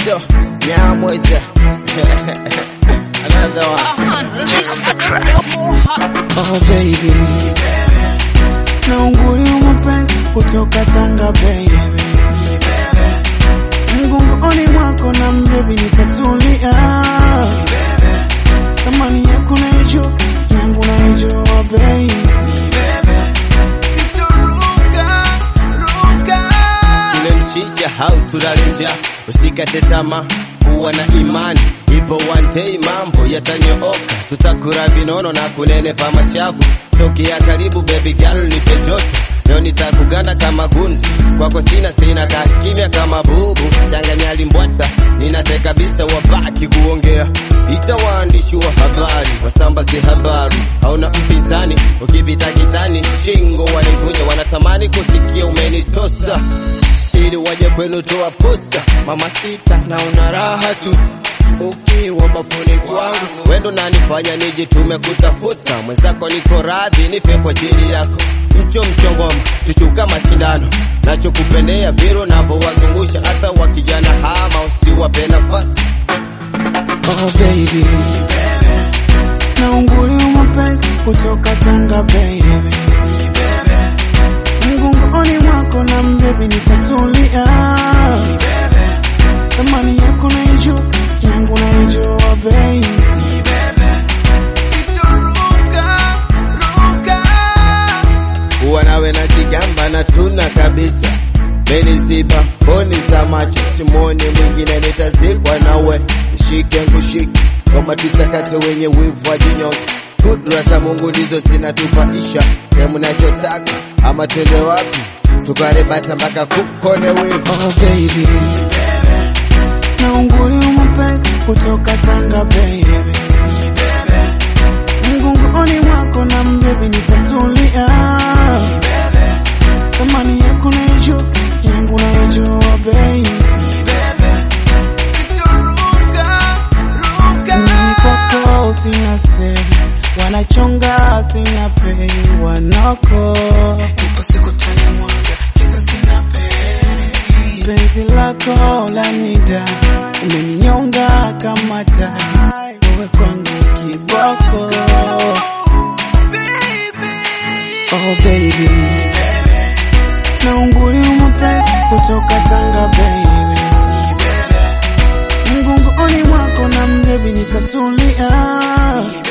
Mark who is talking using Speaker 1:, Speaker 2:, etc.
Speaker 1: Mosquito, Nyamweza. Another one.
Speaker 2: Oh baby, naungulio mapenzi kutoka Tanga baby, mgongoni mwako na mbebi nitatulia, thamani yako naijua, yangu naijua baby, sitoruka ruka
Speaker 1: Ule mchicha hauturalisha, usikate tamaa, kuwa na imani, ipo one day mambo yatanyooka, tutakula vinono na kunenepa machafu. Sogea karibu baby girl, nipe joto leo nitakuganda kama gundi kwako, sina sina kaa kimya kama bubu, changanya limbwata, ninateka kabisa, wabaki kuongea, ita waandishi wa habari wasambaze habari, hauna mpinzani, ukipita kitani shingo wanivunja, wanatamani kusikia umenitosa ili waje kwenu toa posa. Mama sita, naona raha tu ukiwa bafuni kwangu, wendo nanifanya nijitume kutafuta mwenzako, niko radhi nife kwa ajili yako. Mcho mchongoma chuchuka mashindano, nachokupendea viro navyowazungusha, hata wakijana hama usiwape nafasi.
Speaker 2: Oh baby, naungulio mapenzi kutoka Tanga baby, mgongoni mwako na mbebi nitatulia, thamani yako naijua, yangu naijua baby, sitoruka ruka
Speaker 1: kuwa nawe na kigamba na tuna kabisa meniziba mboni za macho simoni mwingine nitazikwa nawe mshike ngushike kama tisakate wenye wivu wa jinyonge kudra za mungu ndizo zinatupaisha sehemu nachotaka ama twende wapi tukarebata mpaka kukone wivu
Speaker 2: Oh baby, naungulio mapenzi kutoka Tanga baby, mgongoni mwako na mbebi nitatulia, thamani yako naijua, yangu naijua baby, mimi kwako sina siri, wanachonga sina pei, wanoko ipo siku tanimwaga, kisa sina pei, penzi lako lanida, umeninyonga kama tai, wewe kwangu kiboko, oh baby, naungulio mapenzi kutoka Tanga baby, mgongoni mwako na mbebi nitatulia